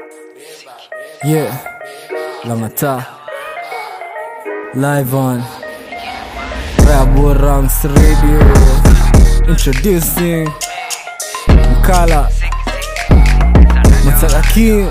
Yeah, Lamata. Live on Rabu Ranks Radio. Introducing Mkala Mataka King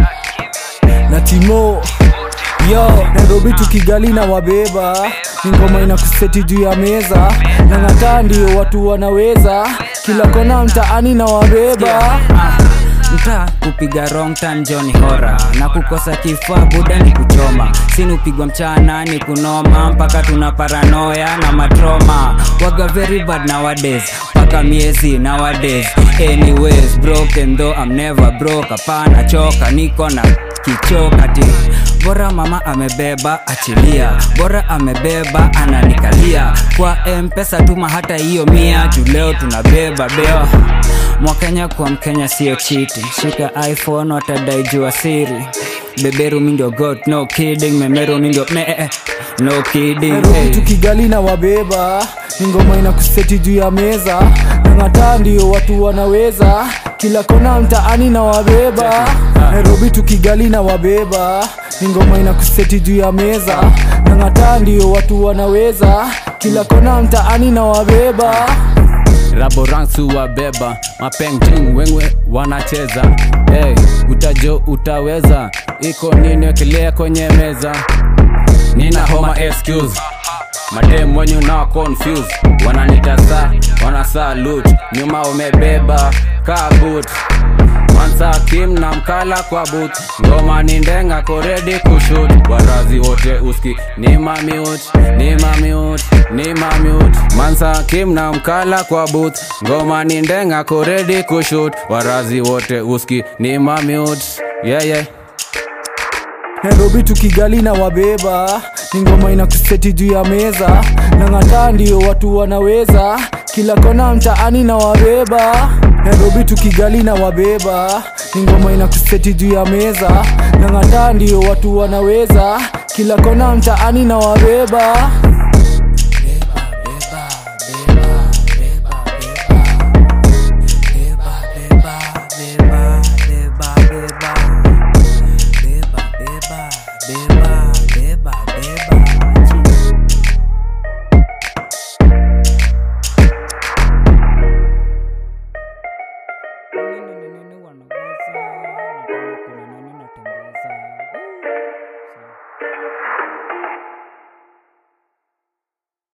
na Timo. Yo, Nairobi tukigali na wabeba ni ngoma ina kuseti juu ya meza na ng'ataa ndio watu wanaweza kila kona mtaani na wabeba mtaa kupiga wrong turn Johnny hora na kukosa kifaa buda ni kuchoma sini upigwa mchana ni kunoma mpaka tuna paranoya na matroma waga very bad nowadays mpaka miezi nowadays anyways broken though I'm never broke hapana choka niko na kichoka ti bora mama amebeba achilia bora amebeba ananikalia kwa mpesa tuma hata hiyo mia juu leo tunabeba beo mwakenya kwa mkenya sio chiti shika iphone watadai jua siri beberu mindio got no kidding memeru mindio me eh, eh, no kidding Nairobi hey. tukigali na wabeba ni ngoma ina kuseti juu ya meza na ng'ataa ndio watu wanaweza kila kona mtaani na wabeba Nairobi tukigali na wabeba ni ngoma ina kuseti juu ya meza na ng'ataa ndio watu wanaweza kila kona mtaani na wabeba raboransu wabeba mapengjing wengwe wanacheza hey, utajo utaweza iko nini wekelea kwenye meza nina homa excuse madem wenye unao confuse wananita saa wanasaa lut nyuma umebeba kabut mansa kim na mkala kwa but ngoma ni ndenga koredi kushut warazi wote uski ni mamiut ni mamiut ni mamiut mansa kim na mkala kwa but ngoma ni ndenga koredi kushut warazi wote uski ni mamiut yeah, yeah. Nairobi tukigali na wabeba ni ngoma ina kuseti juu ya meza na ng'ataa ndio watu wanaweza kila kona mtaani na wabeba Nairobi tukigali na wabeba ni ngoma ina kuseti juu ya meza na ng'ataa ndio watu wanaweza kila kona mtaani na wabeba